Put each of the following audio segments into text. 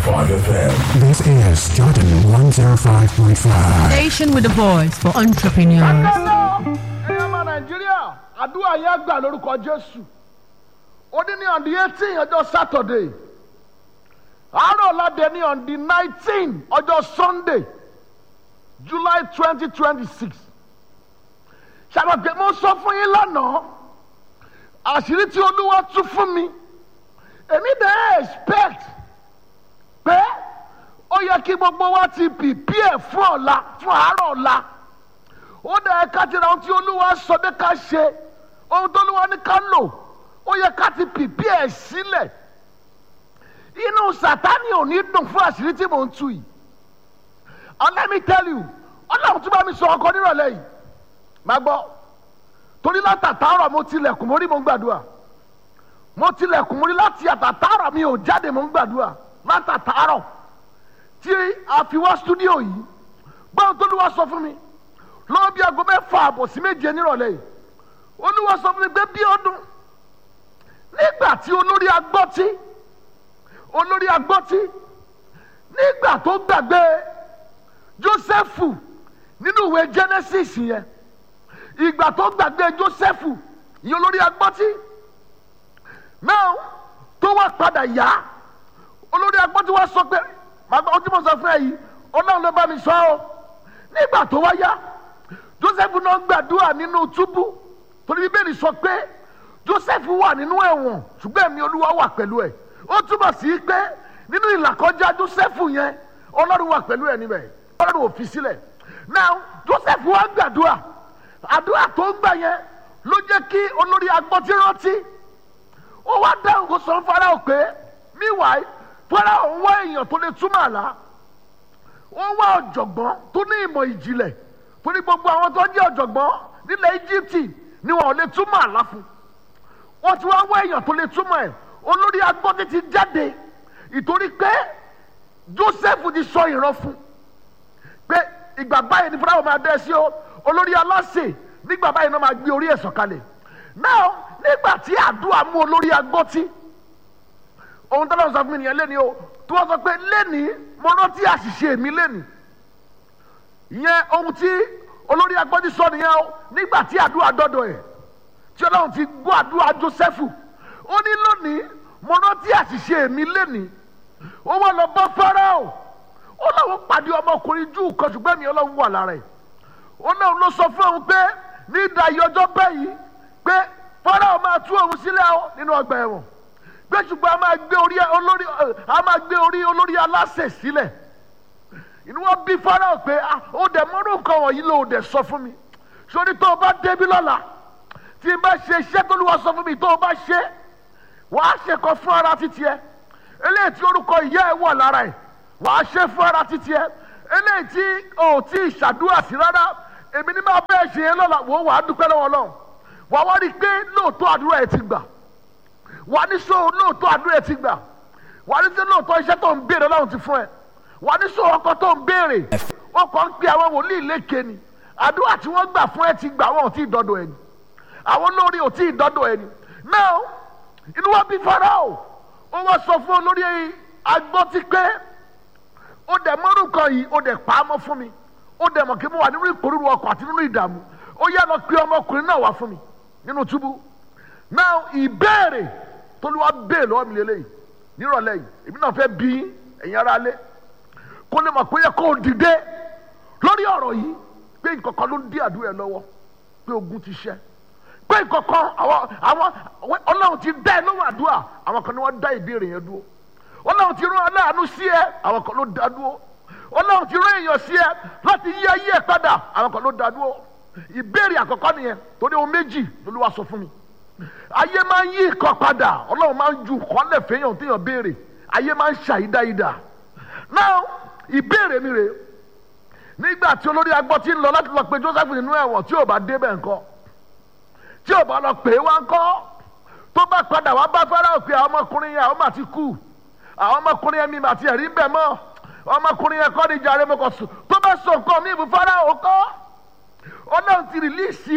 FM. This is Jordan 105.5. Station with a voice for entrepreneurs. kákàlọ́ ẹ̀yàn ọmọ nàìjíríà àdúrà yẹn gbà lórúkọ jésù ó ní ní on the eighteen ọjọ́ saturday àárọ̀ ládé ní on the nineteen ọjọ́ sunday july twenty twenty six ṣàgbàgbé mo sọ fún yín lánàá àṣírí tí olúwa tún fún mi èmi dẹ́ expect pé ó yẹ kí gbogbo wa ti prepare fún ọ̀la fún àárọ̀ ọ̀la ó dẹ̀ ká ti ra ohun tí olúwa sọ pé ká ṣe ohun tó olúwa ní ká lò ó yẹ ká ti prepare sílẹ̀ inú sátani ò ní dùn fún àṣírí tí mò ń tu yìí and let me tell you ọlọ́run tún bá mi sọ ọkọ nírọ̀lẹ́ yìí má gbọ́ torí látàtàárọ̀ mo tilẹ̀kùn mo rí mo ń gbàdúrà mo tilẹ̀kùn mo rí láti àtàtàárọ̀ mi ò jáde mo ń gbàdúrà látàtàárọ̀ tí a fi wá stúdíò yìí gbọ́n tó ló wá sọ fún mi lọ́wọ́ bí aago mẹ́fà àbọ̀ sí méje nírọ̀lẹ́ yìí olúwa sọ fún mi pé bí ọdún nígbà tí olórí agbọ́tí olórí agbọ́tí nígbà tó gbàgbé jósẹ́fù nínú ìwé genesis yẹn ìgbà tó gbàgbé jósẹ́fù ìyẹn olórí agbọ́tí náà tó wá padà yá olórí agbọ́tí wá sọ pé màgbà ó tí mo sọ fún ẹ yìí ọlọ́run ló bá mi sọ ọ́ nígbà tó wá yá joseph náà gbàdúrà nínú túbú torí bíbélì sọ pé joseph wà nínú ẹ̀wọ̀n ṣùgbọ́n ẹ̀mí olúwa wà pẹ̀lú ẹ̀ ó túbọ̀ sí pé nínú ìlàkọjá joseph yẹn ọlọ́run wà pẹ̀lú ẹ̀ níbẹ̀ ọlọ́run ò fi sílẹ̀ now joseph wá gbàdúrà àdúrà tó ń gbà yẹn ló jẹ́ kí olórí agbọ́tí rántí ó wá dáhùn kó sọ fún farao pé meanwhile farao ń wá èèyàn tó lè túmọ̀ àlá ó wá ọ̀jọ̀gbọ́n tó ní ìmọ̀ ìjìnlẹ̀ torí gbogbo àwọn tó jẹ́ ọ̀jọ̀gbọ́n nílẹ̀ íjíbítì ni wọn ò lè túmọ̀ àlá fún wọ́n ti wá wá èèyàn tó lè túmọ̀ ẹ̀ olórí agbọ́dé ti jáde ìtorí pé joseph ti sọ ìran fún pé ìgbà báyìí ni fúláwọ̀ máa dẹ́ sí o olórí aláṣẹ nígbà báyìí náà máa gbé orí ẹ̀ sọ̀kalẹ̀ náà nígbà tí àdúrà mú olórí agbọ́tí ohun tó lọ́wọ́ sọ fún mi nìyẹn lẹ́ni o tí wọ́n sọ pé lẹ́ni mo rántí àṣìṣe mi lẹ́ni ìyẹn ohun tí olórí agbọ́dí sọ nìyẹn o nígbà tí àdúrà dọ́dọ̀ ẹ̀ tí ọlọ́run ti gbọ́ àdúrà joseph ó ní lónìí mo rántí àṣìṣe mi lẹ́ni ó wọ́n lọ bọ́ fáráò ó lọ́wọ́ pàdé ọmọkùnrin júù kan ṣùgbọ́n mi ọlọ́run wà lára ẹ̀ ó náà ló sọ fún òun pé ní ìdáyé ọjọ́ báyìí pé fáráò máa tú òun sílẹ̀ o nínú ọgbà ẹ̀wọ̀n pé ṣùgbọ́n a máa gbé orí olórí a máa gbé orí olórí aláṣẹ sílẹ̀ inú wọn bí farao pé ó dẹ̀ mọ́rú nǹkan wọ̀nyí ló dẹ̀ sọ fún mi sórí tó o bá débi lọ́la tí n bá ṣe iṣẹ́ tó lùwà sọ fún mi tó o bá ṣe wàá ṣe kan fún ara títí ẹ eléyìí tí orúkọ ìyá ẹ wà lára ẹ wàá ṣe fún ara títí ẹ eléyìí tí o tí ì ṣàdúrà sí rárá èmi ní máa bẹ́ẹ̀ ṣe yẹn lọ́la wò ó wàá dúpẹ́ lọ́wọ́ lọ́wọ́ wàá wá rí i pé lóòótọ́ àdúrà ẹ ti gbà wà ní sọ lóòótọ́ àdúrà ẹ ti gbà wà ní sọ lóòótọ́ iṣẹ́ tó ń béèrè ọlọ́run ti fún ẹ wà ní sọ ọkọ tó ń béèrè wọn kàn ń pe àwọn wòlíì lékè ni àdúrà tí wọ́n gbà fún ẹ ti gbà wọn ò tí ì dọ́dọ̀ ẹ ni àwọn olórí ò tí ì dọ́dọ̀ ẹ ni náà inú wa bí farao ó wá sọ fún olórí agbọ́tí pé ó dẹ̀ mọ́rùkọ yìí ó dẹ̀ pa á mọ́ fún mi ó dẹ̀ mọ̀ kí mo wà nínú ìpòrúurú ọkọ̀ àti nínú ìdààmú ó yá lọ pe ọmọkùnrin náà wá fún mi nínú túbú náà ìbéèrè tolúwa bẹ́ẹ̀ lọ́wọ́ mi lélẹ́yìí nírọ̀lẹ́ yìí èmi náà fẹ́ bí ẹ̀yin ara lé kó lè mọ̀ pé yẹ kó o dìde lórí ọ̀rọ̀ yìí pé nǹkankan ló ń dí àdúrà lọ́wọ́ pé ogun ti ṣẹ́ pé nǹkankan àwọn àwọn ọlọ́run ti dá ẹ lọ́wọ́ àdúrà àwọn kan ní wọ́n dá ìbéèrè yẹn dúró ọlọ́run ti rán aláàánú sí ẹ àwọn kan ló dá dúró ọlọ́run ti rán èèyàn sí ẹ láti yí ayé ẹ padà àwọn kan ló dá dúró ìbéèrè àkọ́kọ́ nìyẹn torí ohun méjì lolúwa sọ fún mi ayé máa ń yí ìkan padà ọlọ́run máa ń ju kọ́lẹ̀ fẹ́yàn téèyàn béèrè ayé máa ń ṣàyídáyídá náà ìbéèrè mi rè nígbà tí olórí agbọ́ ti ń lọ láti lọ pe joseph nínú ẹ̀wọ̀n tí ò bá débẹ̀ ńkọ́ tí ò bá lọ pè é wá ńkọ́ tó bá padà wá bá fẹ́rẹ́ òpin àwọn ọmọkùnrin yẹn àwọn máa ti kú àwọn ọmọkùnrin yẹn mi mà ti ẹ̀rí bẹ̀ mọ́ ọmọkùnrin yẹn kọ́ ni jàre mọ́kọ̀ sùn tó bá sọ nǹkan mi ìbúfárá òkọ́ ọlọ́run ti rìlíìsì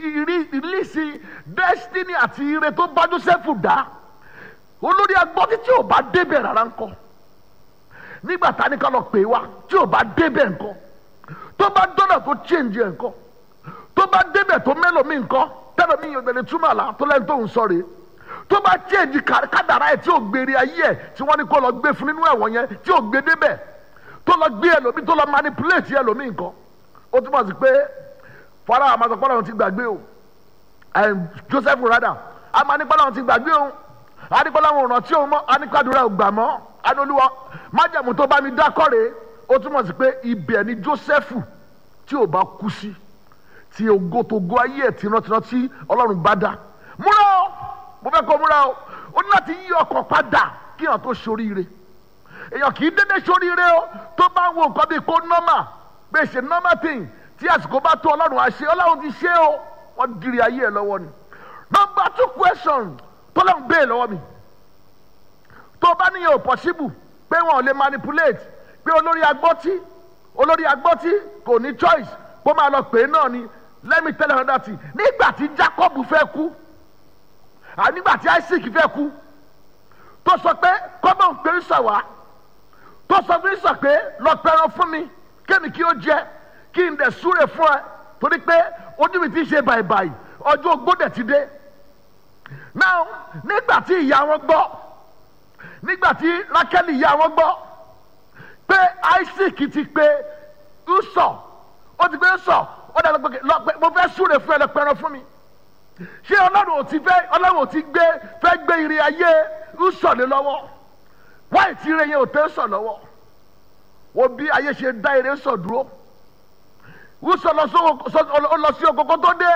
rìlíìsì destiny àti ire tó bá joseph dá olórí agbọ́tí tí ò bá débẹ̀ rárá ńkọ́ nígbà tá a ní ká lọ pè é wá tí ò bá débẹ̀ nǹkan tó bá dọ́nà tó change ẹ̀ nǹkan tó bá débẹ̀ tó mẹ́lòmíì nǹkan tẹ́lòmíì yóò gbẹ̀lẹ̀ túmọ̀ àlá tó lẹ́nu tó ń sọ rèé tó bá change kádàrá ẹ̀ tí ò gbére ayé ẹ̀ tí wọ́n ní kó lọ gbé fún nínú ẹ̀wọ̀n yẹn tí ò gbé débẹ̀ tó lọ gbé ẹlòmíì tó lọ manipulate ẹlòmíì nǹkan ó túmọ̀ sí pé fara àmàsọ̀pọ̀lọ̀ ti gbàgbé o Joseph rada amanipọ̀lọ̀ ti gbàgbé o adigunla wọn ràn tí òun mọ anikadura ògbà mọ anolúwa májàmú tó bá mi dákọ̀rẹ́ ó túmọ̀ sí pé ibẹ̀ ni Jósẹ́fù tí ò bá kú sí tí ogotogo ayé ẹ̀ tìrantìran tí Ọlọ́run bá dá múra o mo fẹ́ kó múra o ó ní láti yí ọkọ̀ padà kí èèyàn tó ṣoríire èèyàn kì í dédé ṣoríire o tó bá ń wo nǹkan bíi kó nọ́mà pé ṣe nọ́mà thing tí àsìkò bá tó Ọlọ́run àṣẹ Ọlọ́run ti ṣe o wọ́n diri ayé ẹ̀ lọ́wọ́ ni number two question tọ́lá ń bẹ́ẹ̀ lọ́wọ́ mi tó bá níyẹn ò possible pé wọn ò lè manipulate pé olórí agbọ́tí olórí agbọ́tí kò ní choice kó máa lọ pè é náà ni let me tell you another thing nígbà tí Jacob fẹ́ kú nígbà tí Isaac fẹ́ kú tó sọ pé kọ́mọ̀ ń pè é sọ wá tó sọ fún sọ pé lọ pẹran fún mi kémi kí ó jẹ kí n dẹ̀ súre fún ẹ torí pé ojú mi ti ṣe bàìbàì ọjọ́ ogbó dẹ̀ ti dé now nígbà tí ìyá wọn gbọ́ nígbà tí rákẹ́lì ìyá wọn gbọ́ pé isaac ti pé usọ ó ti pé usọ ó dàgbà pé lọ pé mo fẹ́ súre fún ẹ lọ pẹran fún mi ṣé ọlọ́run ò ti fẹ́ ọlọ́run ò ti gbé fẹ́ gbé ire ayé usọ lé lọ́wọ́ wáyé tí ire yẹn ò tẹ́ sọ lọ́wọ́ wo bí ayé ṣe dá ire sọ dúró usọ lọ sí okoko tó dé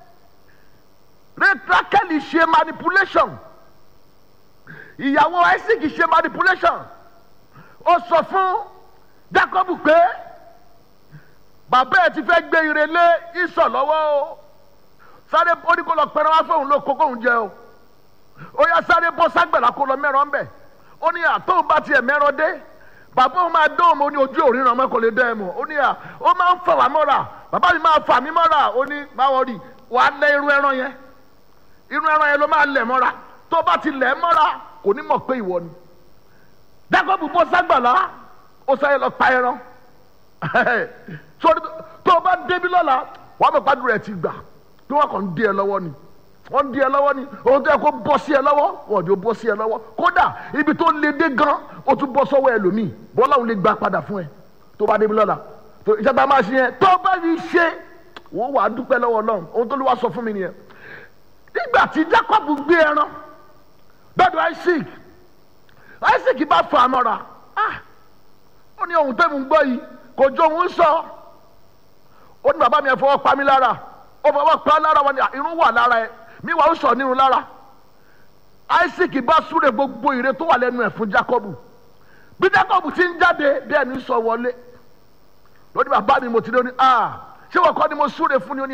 rákẹ́lì ṣe manipulation ìyàwó isaac ṣe manipulation ó sọ fún jacob pé bàbá ẹ ti fẹ́ gbé ire lé ìsọ̀ lọ́wọ́ o sáré ó ní kó lọ pẹran wá fóun ló kókó òun jẹ o ó yá sáré bọ́ ságbẹ̀lá kó lọ mẹ́ràn ń bẹ̀ ó ní àtọ́hún bá tiẹ̀ mẹ́ràn dé bàbá òun máa dóhùn ó ní ojú òríran ọmọ kò lè dẹ́ ẹ mọ̀ ó ní à ó máa ń fà wá mọ́ra bàbá mi máa fà mí mọ́ra ó ní báwọn rí wàá lẹ irú ẹran yẹn irú ẹran yẹn ló máa lẹ̀ mọ́ra tó bá ti lẹ̀ mọ́ra kò ní mọ̀ pé ìwọ ni jacob bọ́ ságbàlá ó sáyé lọ pa ẹran sórí tó o bá débi lọ́la wàá mọ̀ pàdúrà ẹ̀ ti gbà bí wọ́n kàn ń di ẹ lọ́wọ́ ni wọ́n ń di ẹ lọ́wọ́ ni ohun tó yẹ kó bọ́ sí ẹ lọ́wọ́ wọ́n ò bọ́ sí ẹ lọ́wọ́ kódà ibi tó le dé gan ó tún bọ́ sọ́wọ́ ẹlòmíì bọ́lá òun lè gbà padà fún ẹ tó o bá débi lọ́la ìjọba máa ṣe yẹn tó o bá rí ṣe wọ́n wàá dúpẹ́ lọ́wọ́ náà ohun tó lè wá sọ fún mi nìyẹn nígbà tí jacob gbé ẹran dọ́dọ̀ isaac isaac bá fà á mọ́ra ó ní ohun tẹ́mu gbọ́ yìí kò jó òun sọ ó ní bàbá mi ẹ̀ fọwọ́ pa mí lára ó fọwọ́ pa á lára wọn ni irun wà lára ẹ mi wà ó sọ nírun lára isaac bá súre gbogbo ire tó wà lẹ́nu ẹ̀ fún jacob bí jacob ti ń jáde bí ẹni sọ wọlé lórí bàbá mi mo ti dé ó ní ṣé wọ́n kọ́ ni mo súre fún ni ó ní